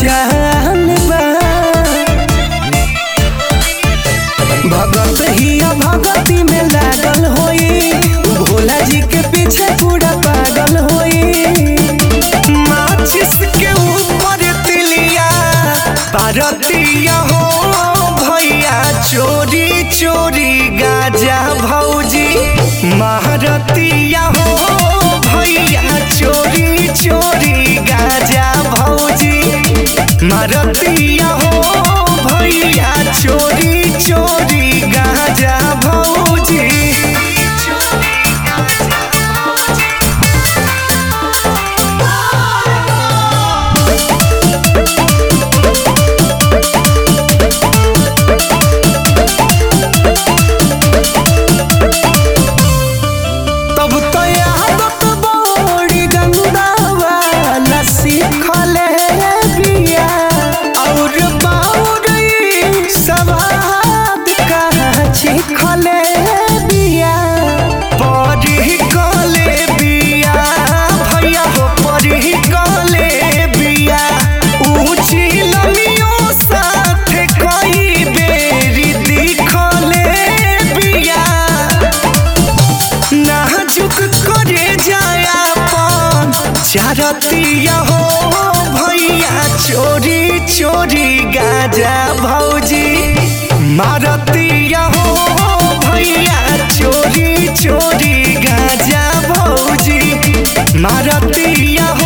जान बा भगत ही भगती में लागल होई भोला जी के पीछे पूरा पागल होई माचिस के ऊपर तिलिया पारतिया हो भैया चोरी चोरी गाजा भौजी महारतिया हो भैया चोरी चोरी गाजा भौजी मारतिया हो भैया चोरी चोरी गाजा भौजी तब तो आदत बड़ी गंदा वाला सीखले बिया और बाउर ई सवाद कहाँ छिखले बिया परी गले बिया भैया हो परी गले बिया ऊंची लमियों साथ कई बेरी दिखले बिया नाजुक करे जाया पान चारतिया हो भैया चोरी चोरी गाजा भौजी मारतिया हो भैया चोरी चोरी गाजा भौजी मारतिया